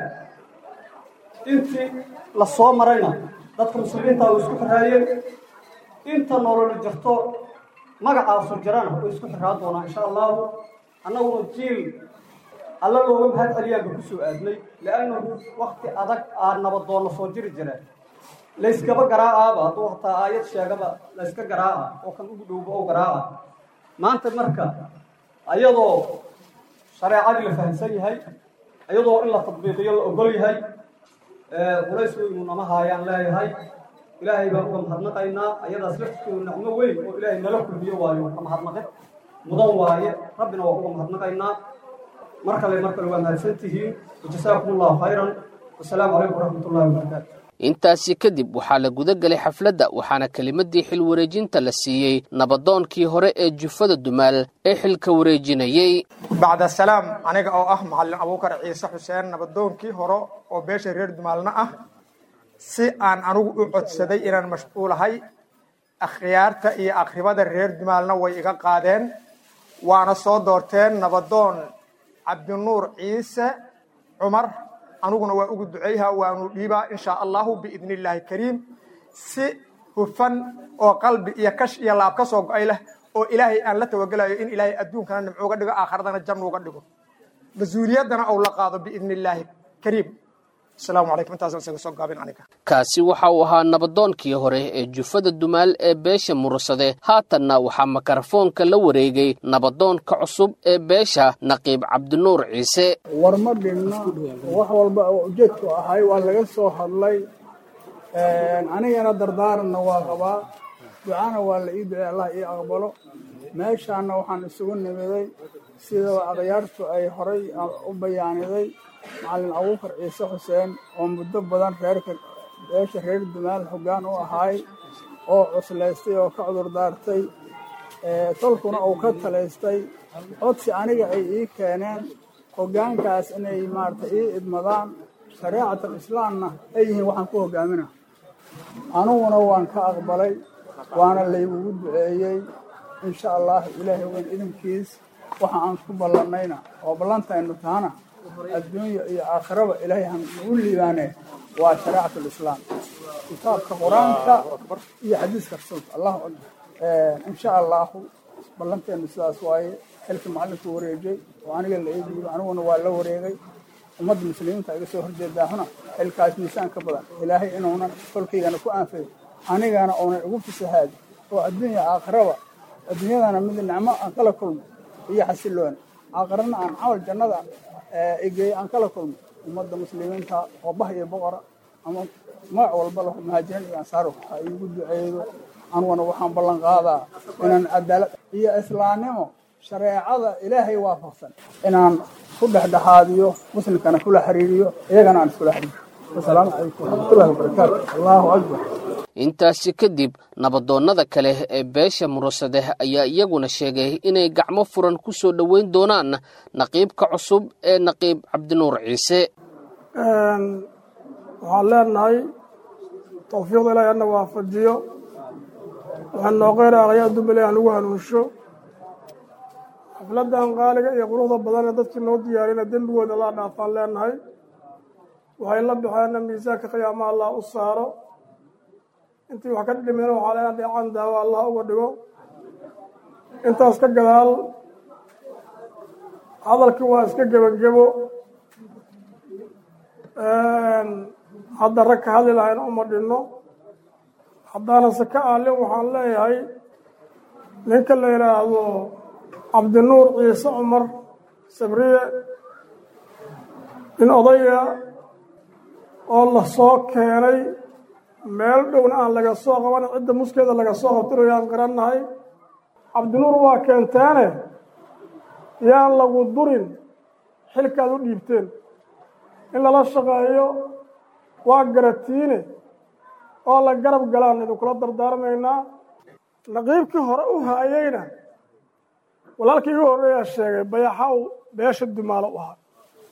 intii la soo marayna dadka muslimiinta way isku xiraayeen inta nolola jirto magacaasu jirana way isku xiraa doonaa insha allahu annaguna jiil alla looga mahad celiyaanba ku soo aadnay liannahu wakti adag aa nabadoonna soo jiri jireen layskaba garaacaaba hadduu hataa aayad sheegaba layska garaaca oo kan ugu dhowba oo garaaca maanta marka ayadoo shareecadii la fahamsan yahay ayadoo in la tadbiiqiyo la ogol yahay qulays weynu nama haayaan leeyahay ilaahay baan uga mahadnaqaynaa ayadaas laftirkeedu nicmo weyn oo ilaahay nala kulmiyo waayo ka mahadnaqin mudan waaye rabbina waa uga mahadnaqaynaa mar kale mar kale waa mahadsan tihiin wajasaakum allahu khayran wasalaamu calaykum waraxmat ullahi wabarakaatu intaasi kadib waxaa la guda gelay xafladda waxaana kelimadii xil wareejinta la siiyey nabadoonkii hore ee jufada dumaal ee xilka wareejinayey bacda salaam aniga oo ah macallin abuukar ciise xuseen nabadoonkii hore oo beesha reer dumaalna ah si aan anigu u codsaday inaan mashquulahay akhyaarta iyo akhribada reer dumaalna way iga qaadeen waana soo doorteen nabadoon cabdinuur ciise cumar aniguna waa ugu duceyha waanu dhiibaa insha allahu biidni illaahi kariim si hufan oo qalbi iyo kash iyo laab ka soo go-ay leh oo ilaahay aan la tawagelayo in ilaahay adduunkana nimco uga dhigo aakhiradana jannu uga dhigo mas-uuliyaddana ou la qaado biidni illaahi kariim asalaamu calaykum intaasaan isaga soo gaabin aniga kaasi waxa uu ahaa nabadoonkii hore ee jufada dumaal ee beesha mursade haatanna waxaa makarafoonka la wareegay nabadoonka cusub ee beesha naqiib cabdinuur ciise war ma dhinna wax walba oo ujeedku ahay waa laga soo hadlay anigana dardaaranna waa qabaa ducana waa la ii ducey allah ii aqbalo meeshaana waxaan isugu nimiday sida adayaartu ay horay u bayaaniday macalin abuukar ciise xuseen oo muddo badan reerka beesha reer dumaal hoggaan u ahaay oo cuslaystay oo ka cudur daartay tolkuna uu ka talaystay codsi aniga ay ii keeneen hoggaankaas inay maarata ii idmadaan shareecatal islaamna ay yihiin waxaan ku hogaamina aniguna waan ka aqbalay waana laygugu duceeyey insha allah ilaahay weyn idinkiis waxa aan ku ballannayna oo ballantaynu tahana adduunya iyo aakhiraba ilaahay han nagu liibaane waa shareecat lislaam kitaabka qur-aanka iyo xadiiska rasuulka allahu akbar insha allahu ballanteenu sidaas waaye xilka macalinku wareejay oo aniga la eegiyo aniguna waa la wareegay ummadda muslimiinta iga soo horjeedaahuna xilkaas miisaan ka badan ilaahay inuunan kolkaygana ku aanfayo anigana uunan igu fisahaadi oo adduunya aakhiraba adduunyadana mid nicmo aan kala kulmo iyo xasiloon aakhirana aan camal jannada egeey aan kala kulmo ummadda muslimiinta oo bah iyo boqora ama magac walba lahu muhaajiriin iyo ansaar ha iigu duceedo aniguna waxaan ballan qaadaa inaan cadaalad iyo islaamnimo shareecada ilaahay waafaqsan inaan ku dhexdhexaadiyo muslimkana kula xiriiriyo iyagana aan iskula xiriiriyo wasalaamu calaykum waraxmatullahi wabarakaatu allahu akbar intaasi kadib nabadoonnada kale ee beesha mursade ayaa iyaguna sheegay inay gacmo furan ku soo dhoweyn doonaan naqiibka cusub ee naqiib cabdinuur ciise waxaan leenahay tawfiiqda ilaahay ana waafajiyo waxaan noo qeyra aqyaa dumbale aan lagu hanuunsho xafladan qaaliga iyo quruxda badan ee dadkii noo diyaarina dembigooda laa dhaafaan leenahay waxay la baxeenna miisaanka qiyaamaha allah u saaro intii wax ka dhimina waxaa leena dheecaan daawo allah uga dhigo intaas ka gadaal hadalkii waa iska gebagebo hadda rag ka hadli lahayna uma dhinno haddaanase ka aalin waxaan leeyahay ninka la yidhaahdo cabdinuur ciise cumar sabriye nin odaya oo la soo keenay meel dhowna aan laga soo qaban cidda muskeeda laga soo qabtinayo aan garannahay cabdinuur waa keenteene yaan lagu durin xilkaad u dhiibteen in lala shaqeeyo waa garatiine oo la garab galaan idinkula dardaarmaynaa naqiibkii hore u haayeyna walaalkii igu horreeyaa sheegay bayaxaw beesha dumaalo u ahaa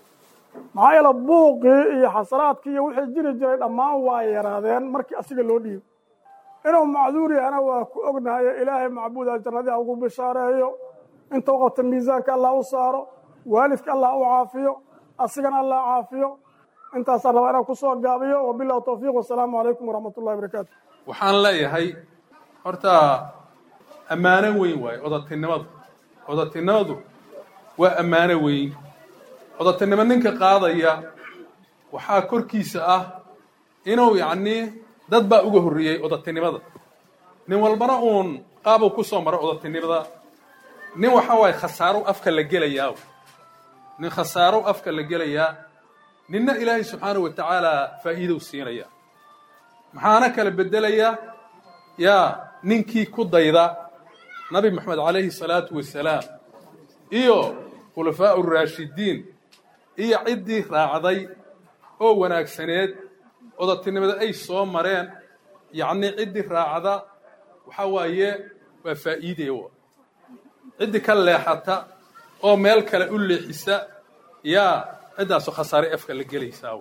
maxaa yeele buuqii iyo xasaraadkii iyo wixii jiri jiray dhammaan waa yaraadeen markii asiga loo dhiibo inuu macduur yahana waa ku ognahayo ilaahay macbuuda jannadii ugu bishaareeyo inta u qabta miisaanka allah u saaro waalidka allah u caafiyo asigana allah caafiyo intaasaan rabaa inaan ku soo gaabiyo wabillahi tawfiiq wasalaamu calaykum waraxmat ullahi barakaatu waxaan leeyahay horta ammaano weyn waaye odatinimadu odatinimadu waa ammaano weyn odatinimo ninka qaadaya waxaa korkiisa ah inuu yacnii dad baa uga horreeyey odatinimada nin walbana uun qaabuu ku soo maro odatinimada nin waxa waaye khasaarow afka la gelayaa nin khasaarow afka la gelayaa ninna ilaahay subxaanahu wa tacaala faa'iidow siinaya maxaana kala beddelayaa yaa ninkii ku dayda nabi moxamed calayhi salaatu wasalaam iyo khulafaa'u raashidiin iyo ciddii raacday oo wanaagsaneed odatinimada ay soo mareen yacnii ciddii raacda waxaa waaye waa faa'iidee wa ciddii ka leexata oo meel kale u leexisa yaa ciddaasoo khasaare afka la gelaysaa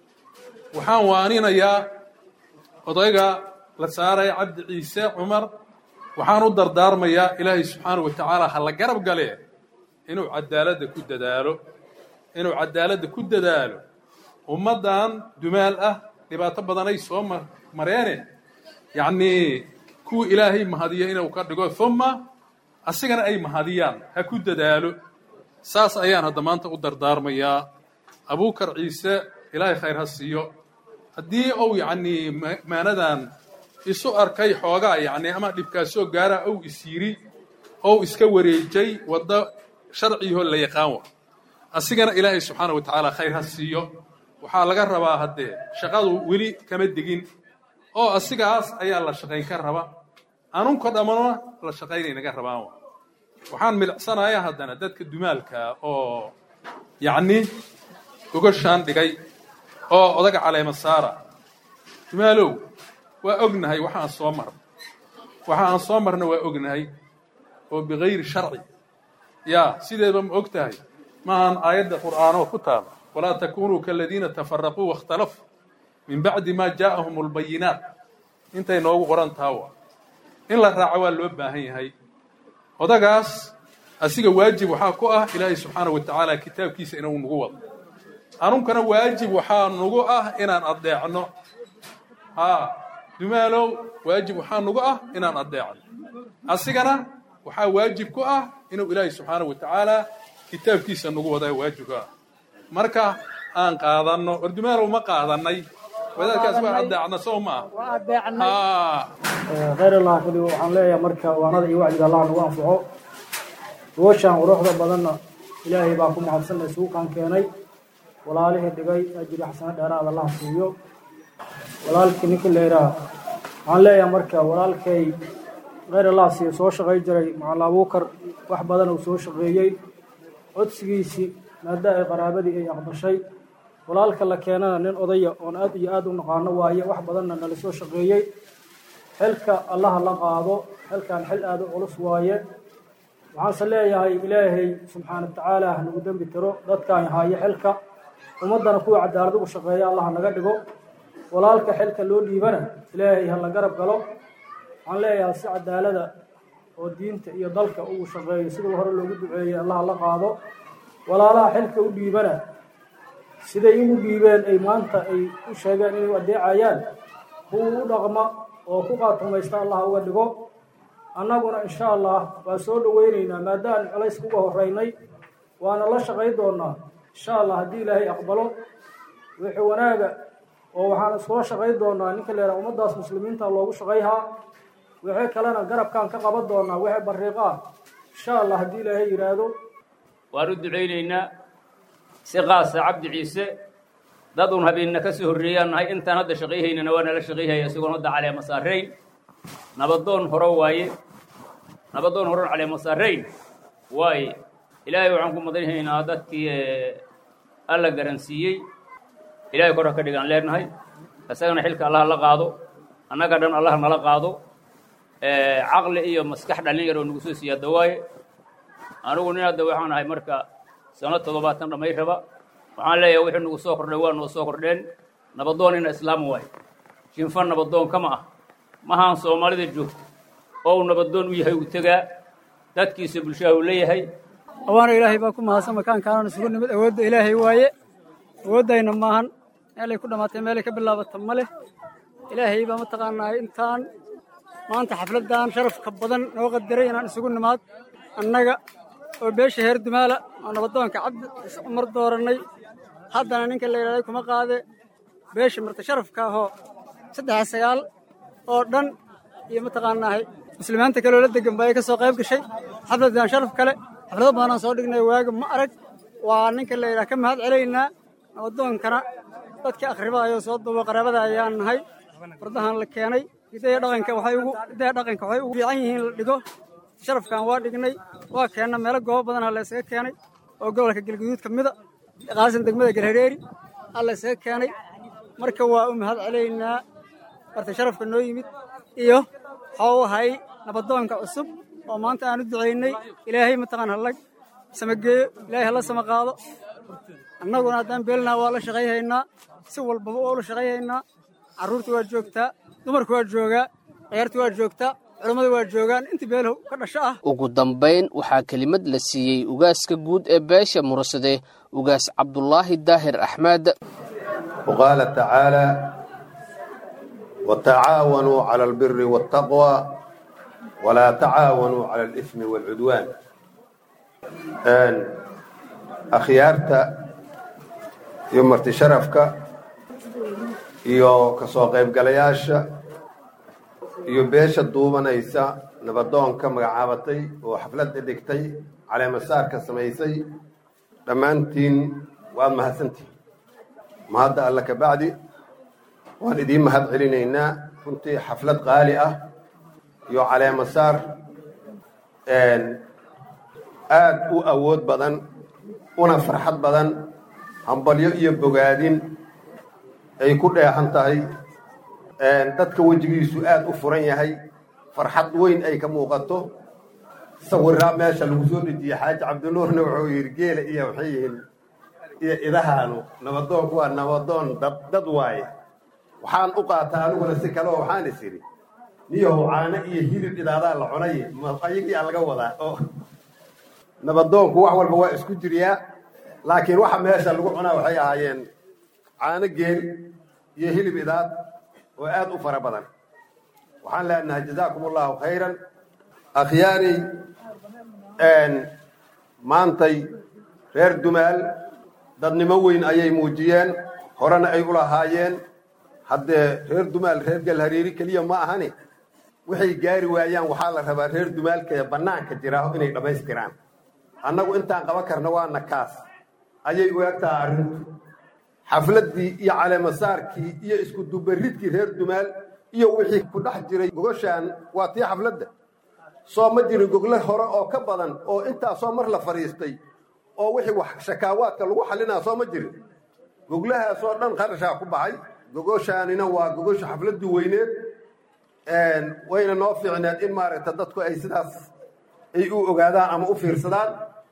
waxaan waaninayaa odayga la saaraya cabdi ciise cumar waxaan u dardaarmayaa ilaahay subxaanahu wa tacaala ha la garab galee inuu cadaaladda ku dadaalo inuu cadaaladda ku dadaalo ummaddan dumaal ah dhibaato badanay soo mareene yacnii kuwa ilaahay mahadiya inuu ka dhigo uma asigana ay mahadiyaan ha ku dadaalo saas ayaan hadda maanta u dardaarmayaa abuukar ciise ilaahay khayr ha siiyo haddii uu yacnii maanadan isu arkay xoogaa yacni ama dhibkaasoo gaara ou is yiri ou iska wareejay waddo sharciyahoo la yaqaan wa asigana ilaahay subxaana wa tacaala khayr ha siiyo waxaa laga rabaa haddee shaqadu weli kama degin oo asigaas ayaa la shaqayn ka raba anunka dhammana la shaqaynay naga rabaan wa waxaan milicsanayaa haddana dadka dumaalka oo yacni gogashaan dhigay oo odaga caleema saara dumaalow waa ognahay waxa aan soo marna waxa aan soo marna waa ognahay oo bikayri sharci yaa sideeba ma og tahay maahan aayadda qur'aanoo ku taala walaa takunuu kaladiina tafaraquu waاkhtalafuu min bacdi ma jaa'ahum اlbayinaat intay noogu qoran tahawa in la raaco waa loo baahan yahay odagaas asiga waajib waxaa ku ah ilaahay subxaanaه wa tacaala kitaabkiisa inuu nagu wado anunkana waajib waxaa nagu ah inaan adeecno haa dumaalow waajib waxaa nagu ah inaan adeecno asigana waxaa waajib ku ah inuu ilaahay subxaanaه wa tacaala kitaabkiisa nagu wadaa waajibka ah marka aan qaadanno war dumaalow ma qaadanay wadaadkaas waa adeecna sow ma ah khayr allah kuli waxaan leeyahay marka waanada iyo wacdiga allah nagu anfaco gooshaan quruxda badanna ilaahay baa ku mahadsanna suuqan keenay walaalihii dhigay ajiri xasano dheeraad allah siiyo walaalkii ninkii leeraa waxaan leeyahay marka walaalkay khayr allah siiyo soo shaqay jiray macalla abuukar wax badan uu soo shaqeeyey codsigiisii maada ay qaraabadii ay aqbashay walaalka la keenana nin odaya oon aad iyo aad u naqaano waaye wax badanna nala soo shaqeeyey xilka allaha la qaado xilkan xil aad u culus waaye waxaanse leeyahay ilaahay subxaana wa tacaala hanagu dembi tiro dadkaan haayo xilka ummaddana kuwa cadaalad ugu shaqeeya allah naga dhigo walaalka xilka loo dhiibana ilaahay ha la garab galo waxaan leeyahay si cadaalada oo diinta iyo dalka ugu shaqeeyo siduu hore loogu duceeyey allaha la qaado walaalaha xilka u dhiibana siday igu dhiibeen ay maanta ay u sheegeen inay adeecayaan kuwa u dhaqma oo ku qaatumaysta allah uga dhigo annaguna insha allah waa soo dhoweynaynaa maadaaan colays kuga horeynay waana la shaqay doonaa insha allah haddii ilaahay aqbalo wixii wanaaga oo waxaan iskula shaqay doonaa ninka leeraa ummaddaas muslimiinta loogu shaqayhaa wixii kalena garabkaan ka qaban doonaa wixii bariiqaa insha allah haddii ilaahay yidhaahdo waan u ducaynaynaa si qaasa cabdi ciise dad uun habeenna ka soo horreeyaan nahay intaan hadda shaqayhaynana waa nala shaqayhaya isagoon hadda caleema saarayn nabadoon horo waaye nabadoon horon caleema saarayn waaye ilaahay waxaan ku madanhaynaa dadkii alla garansiiyey ilaahay kor ha ka dhigaan leenahay isagana xilka allah la qaado annaga dhan allah nala qaado caqli iyo maskax dhallin yar oo nagu soo siyaada waaye anigu nin hadda waxaan ahay marka sano toddobaatan dhamay raba waxaan leeyahay wixii nagu soo kordhay waa noo soo kordheen nabadoon ina islaam waaye shinfa nabadoon kama ah mahaan soomaalida joogta oo uu nabadoon u yahay uu tegaa dadkiisa bulshaha uu leeyahay awaana ilaahay baa ku mahadsan makaankaanana isugu nimid awoodda ilaahay waaye awooddayna maahan meelay ku dhammaatay meelay ka bilaabata ma leh ilaahay baa mataqaanaa intaan maanta xafladdan sharafka badan noo qadaray inaan isugu nimaad annaga oo beesha heer dumaala oo nabadoonka cabdi cumar doorannay haddana ninka la yidhahday kuma qaade beesha marta sharafka ahoo saddex sagaal oo dhan iyo mataqaanaahay muslimiinta kaloo la degan ba ay ka soo qayb gashay xafladdan sharaf kale xaflado badanaan soo dhignay waaga ma arag waa ninka la yidhaha ka mahad celaynaa nabadoonkana dadka akhribaayoo soo duuba qaraabada ayaan nahay fardahan la keenay hidaya dhaqanka waxay ugu hidaya dhaqanka waxay ugu fiican yihiin la dhigo sharafkan waa dhignay waa keenna meelo goobo badan ha la isaga keenay oo gobolka galguduud ka mida qaasan degmada galhareeri ha la isaga keenay marka waa u mahad celaynaa marta sharafka noo yimid iyo waxau ahay nabadoonka cusub oo maanta aan u ducaynay ilaahay mataqaan hallag samageeyo ilaahay hala sama qaado annaguna haddaan beelnaa waa la shaqayhaynaa si walbaba waa ula shaqayhaynaa carruurta waa joogtaa dumarku waa joogaa ciyaarta waa joogtaa culammada waa joogaan intii beelow ka dhasho ah ugu dambayn waxaa kelimad la siiyey ugaaska guud ee beesha mursade ugaas cabdulaahi daahir axmed وقال تعالى watacaawanuu cala albiri waataqwa walaa tacaawanuu cala alismi waalcudwaan akhyaarta iyo marti sharafka iyo kasoo qaybgalayaasha iyo beesha duubanaysa nabadoonka magacaabatay oo xafladda dhigtay caleemasaarka samaysay dhammaantiin waad mahadsantihin mahadda alla ka bacdi waan idiin mahad celinaynaa runtii xaflad qaali ah iyo caleemasaar aad u awood badan una farxad badan hambalyo iyo bogaadin ay ku dheexan tahay dadka wejigiisu aad u furan yahay farxad weyn ay ka muuqato sawiraa meesha lagu soo dhejiyey xaaji cabdinuurna wuxuu yidhi geela iyo waxay yihiin iyo idahaanu nabadoonku waa nabadoon dad dad waaye waxaan u qaataa aniguna si kale oo waxaan is idhi niyahow caano iyo hilib idaadaa la cunay ayagii aa laga wadaa oo nabadoonku wax walba waa isku jiriyaa laakiin waxa meesha lagu cunaa waxay ahaayeen caano geel iyo hilib idaad oo aad u fara badan waxaan leenahay jazaakum allahu khayran akhyaari maantay reer dumaal dadnimo weyn ayay muujiyeen horena ay u lahaayeen haddee reer dumaal reer galhariiri keliya ma ahani waxay gaari waayaan waxaa la rabaa reer dumaalka bannaanka jiraa inay dhammaystiraan annagu intaan qaban karna waana kaas ayay u egtaha arrintu xafladdii iyo caleemasaarkii iyo isku dubaridkii reer dumaal iyo wixii ku dhex jiray gogoshaan waa tii xafladda soo ma jirin gogle hore oo ka badan oo intaasoo mar la fadhiistay oo wixii wax shakaawaadka lagu xallinaa soo ma jirin goglahaasoo dhan qarashaa ku baxay gogoshaanina waa gogosha xafladdii weyneed wayna noo fiicneed in maaragta dadku ay sidaas ay u ogaadaan ama u fiirsadaan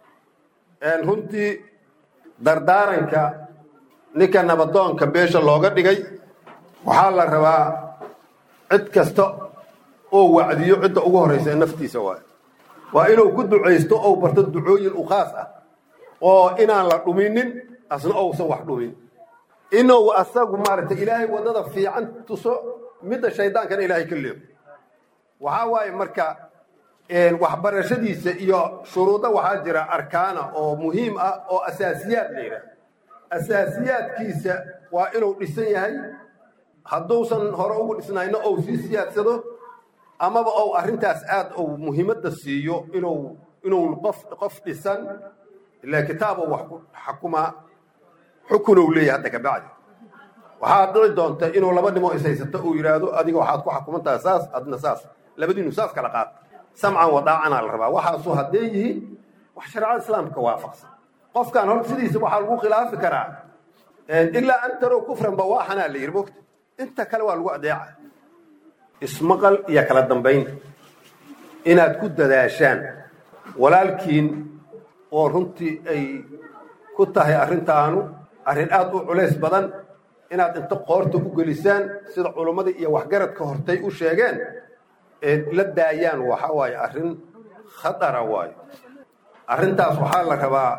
runtii dardaaranka ninka nabadoonka beesha looga dhigay waxaa la rabaa cid kasta oo wacdiyo cidda ugu horraysa ee naftiisa waay waa inuu ku ducaysto ou barto ducooyin u khaas ah oo inaan la dhuminin asna ousan wax dhumin inuu asagu maaragtay ilaahay waddada fiican tuso midda shaydaankana ilaahay ka leego waxaa waaye marka waxbarashadiisa iyo shuruudo waxaa jira arkaana oo muhiim ah oo asaasiyaad la yidhaah asaasiyaadkiisa waa inuu dhisan yahay hadduusan hore ugu dhisnayna ou sii siyaadsado amaba ou arrintaas aad ou muhiimadda siiyo inuu inuu qof qof dhisan ilaa kitaabo wax ku xakumaa xukunow leeyahay hadda kabacdi waxaad dhici doonta inuu laba dhimoo ishaysato uu yidhaahdo adiga waxaad ku xakumantaha saas adna saas labadiinu saas kala qaad samcan wadaacanaa la rabaa waxaasu hadday yihiin wax shareecada islaamka waafaqsan qofkan hor sidiisa waxaa lagu khilaafi karaa ilaa an tarow kufran bawaaxanaa la yidhi mogta inta kale waa lagu adeeca ismaqal iyo kala dambayn inaad ku dadaashaan walaalkiin oo runtii ay ku tahay arrintaanu arrin aad u culays badan inaad inta qoorta u gelisaan sida culummadii iyo waxgaradka hortay u sheegeen la daayaan waxa waaye arrin khatara waayo arrintaas waxaa la rabaa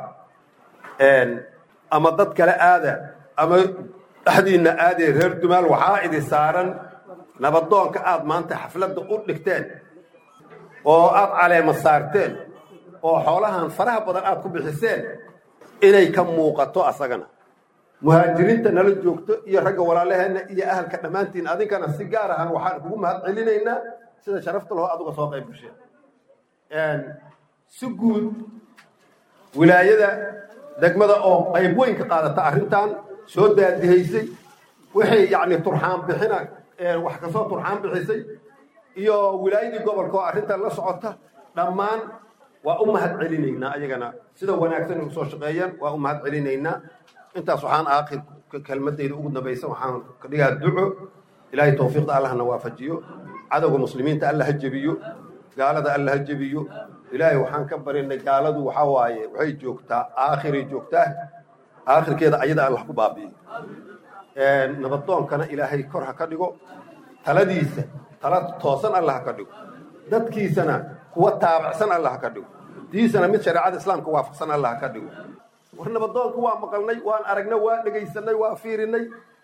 ama dad kale aada ama dhexdiinna aadee reer dumaal waxaa idi saaran nabadoonka aad maanta xafladda u dhigteen oo aad caleema saarteen oo xoolahan faraha badan aad ku bixiseen inay ka muuqato asagana muhaajiriinta nala joogto iyo ragga walaalaheenna iyo ahalka dhammaantiin adinkana si gaar ahaan waxaan kugu mahad celinaynaa sida sharafta laho aduga soo qayb gasheen si guud wilaayada degmada oo qayb weyn ka qaadata arrintan soo daadihaysay waxay yacni turxaan bixina wax kasoo turxaan bixisay iyo wilaayadii gobolka oo arrintan la socota dhammaan waa u mahad celinaynaa ayagana sida wanaagsan u soo shaqeeyaan waa u mahad celinaynaa intaas waxaan aakhir kelmadayda ugu dambaysa waxaan ka dhigaa duco ilaahay tawfiiqda allahna waafajiyo cadowga muslimiinta alla ha jebiyo gaalada alla ha jebiyo ilaahay waxaan ka barinay gaaladu waxaa waaye waxay joogtaa aakhiray joogtaa aakhirkeeda ayada allah ku baabi'iyo nabadoonkana ilaahay kor ha ka dhigo taladiisa tala toosan alla ha ka dhigo dadkiisana kuwa taabacsan alla ha ka dhigo diisana mid shareecada islaamka waafaqsan alla ha ka dhigo war nabadoonka waa maqalnay waan aragnay waa dhegaysanay waa fiirinay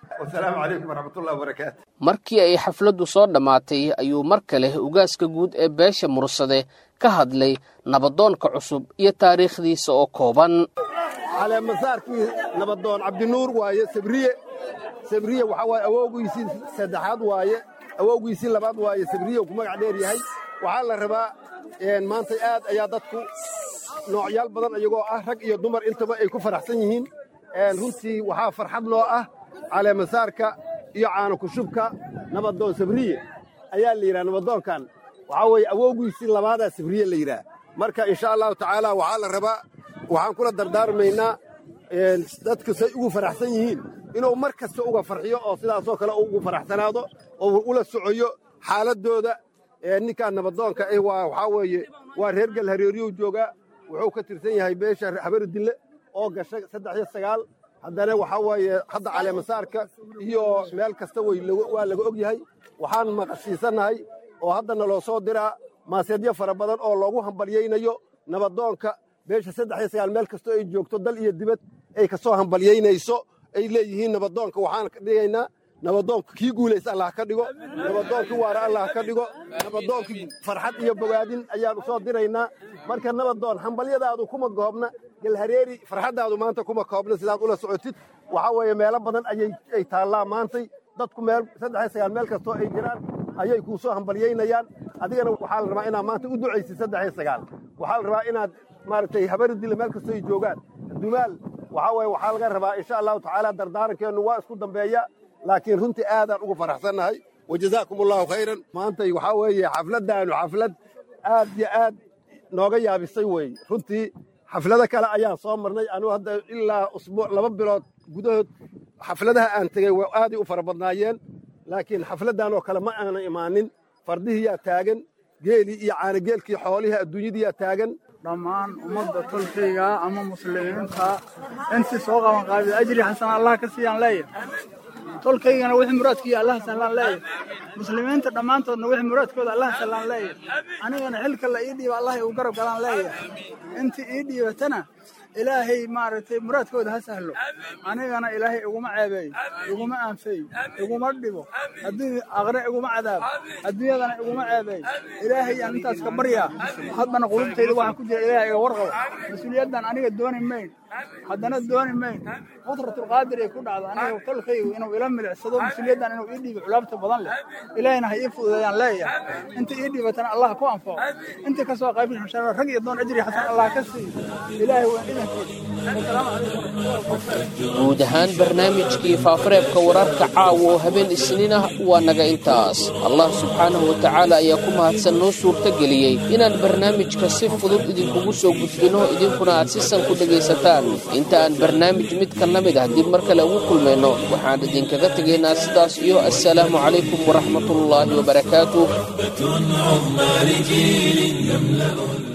wasalaamu calaykum waraxmatullahi wabarakaatu markii ay xafladdu soo dhammaatay ayuu mar kale ugaaska guud ee beesha mursade ka hadlay nabadoonka cusub iyo taariikhdiisa oo kooban caleemasaarkii nabadoon cabdinuur waaye sabriye sabriye waxaa waaye awowgiisii saddexaad waaye awowgiisii labaad waaye sabriye ku magac dheer yahay waxaa la rabaa maanta aad ayaa dadku noocyaal badan iyagoo ah rag iyo dumar intaba ay ku faraxsan yihiin runtii waxaa farxad noo ah caleemasaarka iyo caano kushubka nabadoon sabriye ayaa la yidhaha nabadoonkan waxaa weeye awowgiisii labaadaa sabriye la yidhaah marka insha allahu tacaala waxaa la rabaa waxaan kula dardaarmaynaa dadku say ugu faraxsan yihiin inuu mar kasta uga farxiyo oo sidaasoo kale ugu faraxsanaado oo ula socoyo xaaladdooda ninkaan nabadoonka ah waa waxaa weeye waa reer galhareeriyuu joogaa wuxuu ka tirsan yahay beesha habaridille oo gasha saddex iyo sagaal haddana waxaa weeye hadda caleemasaarka iyo meel kasta waa laga og yahay waxaan maqashiisannahay oo haddana loo soo diraa maaseedyo fara badan oo loogu hambalyaynayo nabadoonka beesha saddex iyo sagaal meel kastoo ay joogto dal iyo dibad ay ka soo hambalyaynayso ay leeyihiin nabadoonka waxaan ka dhigaynaa nabadoonka kii guulaysa allah ka dhigo nabadoonkii waara allah ka dhigo nabadoonkii farxad iyo bogaadin ayaan u soo diraynaa marka nabadoon hambalyadaadu kuma goobna galhareeri farxaddaadu maanta kuma koobna sidaad ula socotid waxaa weeye meelo badan ayay taallaa maantay dadku meel saddex iyo sagaal meel kastoo ay jiraan ayay kuu soo hambalyaynayaan adigana waxaa la rabaa inaad maanta u ducaysid saddex iyo sagaal waxaa la rabaa inaad maaragtay habaridile meel kastoo ay joogaan dumaal waxaa weeye waxaa laga rabaa insha allahu tacaala dardaarankeennu waa isku dambeeya laakiin runtii aadaan ugu faraxsannahay wajazaakum allahu khayran maantay waxaa weeye xafladdaanu xaflad aad iyo aad nooga yaabisay weeye runtii xaflado kale ayaan soo marnay anugu hadda ilaa usbuuc laba bilood gudahood xafladaha aan tegey waa aaday u fara badnaayeen laakiin xafladdan oo kale ma aanan imaanin fardihiyaa taagan geelii iyo caanageelkii xoolihii adduunyadiyaa taagan dhammaan ummadda tolkayga ama muslimiinta intii soo qaban qaabida ajri xasan allah ka siiyaan leeyahay tolkaygana wixii muraadkiiyo allah sallaan leeyahay muslimiinta dhammaantoodna wixii muraadkooda allah sallaan leeyahay anigana xilka la ii dhiiba allah igu garab galaan leeyahay intii ii dhiibatana ilaahay maaragtay muraadkooda ha sahlo anigana ilaahay iguma ceebeeyo iguma aanfeeyo iguma dhibo haddii aqre iguma cadaabo adduunyadana iguma ceebeeyo ilaahay aan intaas ka baryaa haddana qulubtayda waxaa ku jira ilaahay iga warqabo mas-uuliyaddan aniga dooni mayn haddana dooni mayn qudratulqaadir ay ku dhacdo aniga tolkaygu inuu ila milicsado mas-uuliyaddan inuu ii dhiibo culaabta badan leh ilaahayna ha ii fududeeyaan leeyahay inta ii dhiibatana allah ku anfaco inta ka soo qayb shara rag iyo doon ajri xasan allah ka siiyo ilaahay waa idankiisa guud ahaan barnaamijkii faafareebka wararka caawa oo habeen isniin ah waa naga intaas allah subxaanahu wa tacaala ayaa ku mahadsan noo suurtageliyey inaan barnaamijka si fudud idinkugu soo gudbino idinkuna aad si san ku dhegaysataan inta aan barnaamij mid ka la mid ah dib mar kale ugu kulmayno waxaan idinkaga tegaynaa sidaas iyo assalaamu calaykum waraxmatullaahi wabarakaatuh عظمى لجيل يملأ